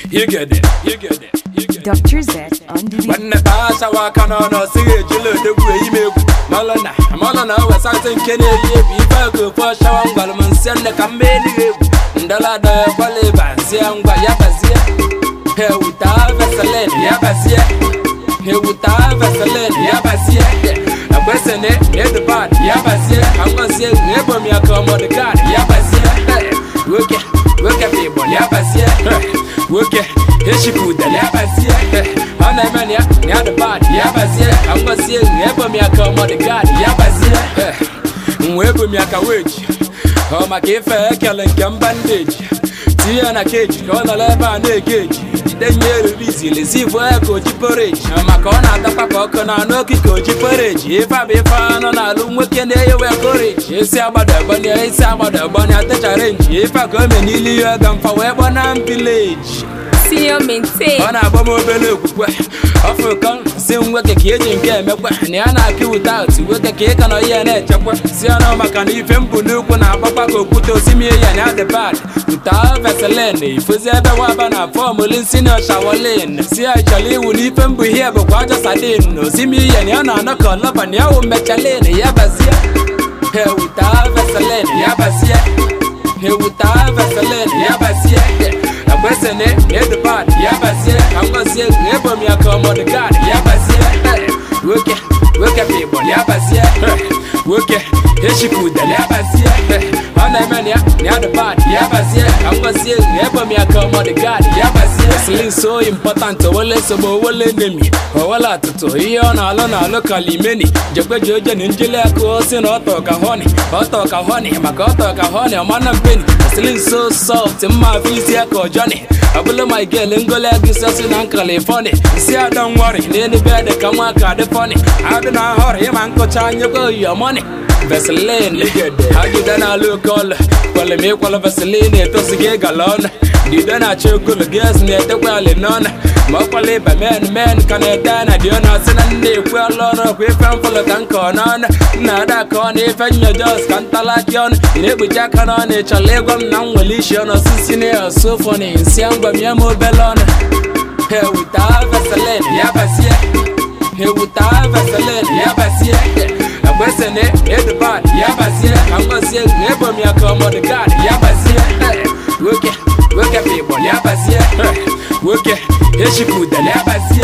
You get it, you get it, you get it. Dr. Z on the beat. nwanne taa achawa aka n'ọnụ ọsịghị ejila odegwu eyi m egwu malụna malụna o wesatị nke na-eyi egwu ife ka ofu ọchawa ngwalụ m nsị nne ka mma elughị egwu ndọla dọya kwala ịba nsị ya ngwa ya bazie hewuta veselin ya bazie hewuta veselin ya bazie ekwesịnị edubad ya bazie angozie ebom ya ka ọmọdụgad ya bazie nwoke nwoke bụ igbo ya bazie nwoke echipụdala ya bazie ọ na-eme na ya na ya dubad ya bazie angozie ebom ya ka ọmọdụgad ya bazie nwa ebom ya ka weji ọ maka ife ekele nke mba ndeji tinye ya na keji ka ọ nọrọ ebe a na-ege eji jide nye eririzi lezivu ya ka oji poreji maka ọ na-adakwa ka ọkụ na anụ okike oji poreji ife abụ ife anụ na-alụ nwoke na-eyewe koreji esi agbada egbanya isi agbada egbanya techara nji ife a ka o me n'ilu ya ga mfa wee gbọ na mbileji Senior maintain. ọ na-agba m obere okwukwe ọfụkọ si nwoke ka eji nke emekwa na ya na-akụ wute otu nwoke ka ịka nọ ihe na-echekwa si ọnụ maka na ife mbụ n'ukwu na-agbakwa ka okwute osimiri ya na adị bad wute veselin ifozi ebe waba na fọmụlin sinio shawolin si ya chọrọ iwu na ife mbụ ihe bụkwa aja sadin na osimiri ya na ya na-anọ ka ọlọba na ya wụ mmechalin ya bazie he wute veselin ya bazie he wute veselin ya bazie ekwesịnị edubad ya bazie ka ngozie ebom ya ka ọmọdụgad ya bazie nwoke nwoke bụ igbo ya bazie nwoke echipụdala ya bazie ọ na-eme na ya na ya dubad ya bazie ka ngozie ebom ya ka ọmọdụgad ya bazie slin so important owele nsogbu owele enemi owele atụtụ ihe ọ na-alụ na-alụ kalimeni jekweji oje na njili aka osi na ọtọ ka honi ọtọ ka honi maka ọtọ ka honi ọmana mpeni slin so soft mma afọ isi ya ka ọjọni ọbụla michael ngole gịsịsị na california isi ada nwari n'enebe dị ka nwa ka dị fọni adị na ahọrọ ịma nkụcha nyekwa oyomoni veselin agide na alụ kọl kwalem ịkwalụ veselin etosighị ịgala ọnụ dide na-achọ ogolo gas na-etekwa ali n'ọnụ ma ọkwala ịba men men ka na-ete na dị ọnụ sị na nna ekwe ọlụ ọrụ ọkwa ife mfụlụ ka nkọ n'ọnụ nna ada ka ọ na ife nyojos ka ntalaki ọnụ ị na-ekpuchi aka n'ọnụ ị chọrọ ịgwa m na m nwere isi ọnụ osisi na ya osofoni nsị ngwa m ya m obele ọnụ hewuta veselin ya bazie hewuta veselin ya bazie ekwesịnị edubad ya bazie ka ngozie ebom ya ka ọmọdụgad ya bazie nwoke nwoke bụ igbo ya bazie nwoke echipụdala ya bazie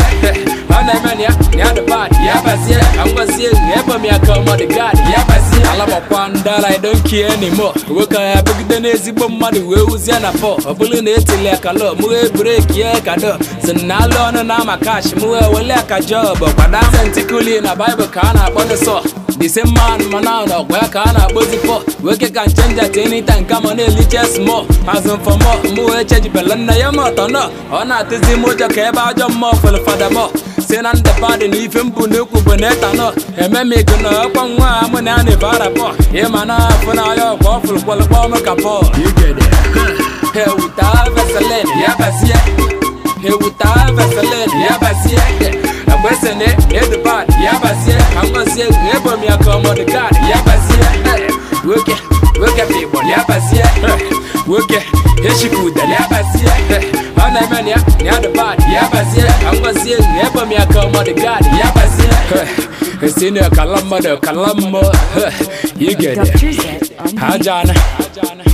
ọ na-eme na ya na ya dubad ya bazie ka ngozie ebom ya ka ọmọdụgad ya bazie alabakwa ndara idonkie nimo nwoke ya bụgide n'ezigbo mmadụ wee wuzie na pọ ọ bụrụ na etili aka lọ mụghe breki ya kado si na alụ ọnụ na ama kash mụghe wele aka job kwada sentikuli na baịbụl ka a na-akpọ nsọ the same man mana ọgwa ya ka a na-akpọzi pọ nwoke ka nchenja tenita nke ma na-eliche small azụ mfọmọ mụghe echejibela nna ya mọtọ nọ ọ na-atụzi m ụjọ ka ebe ajọ mmụọ fụrụ fadabọ si na ndebadị na ife mbụ n'ekwu bụ na etanọ ememigo na ọkwa nwa a mụ na ya na-ebe arapọ ịma na afụ na ya ọkwa ọ fụrụ kwalụkpọ m ka pọ hewuta veselin ya bazie hewuta veselin ya bazie ekwesịnị edubad ya bazie ka ngozie ebom ya ka ọmọdụgad ya bazie nwoke nwoke bụ igbo ya bazie nwoke echipụdala ya bazie ọ na-eme na ya na ya dubad ya bazie ka ngozie ebom ya ka ọmọdụgad ya bazie esinio kala mmadụ kala mmụọ igede Dr. Z on the beat. ajana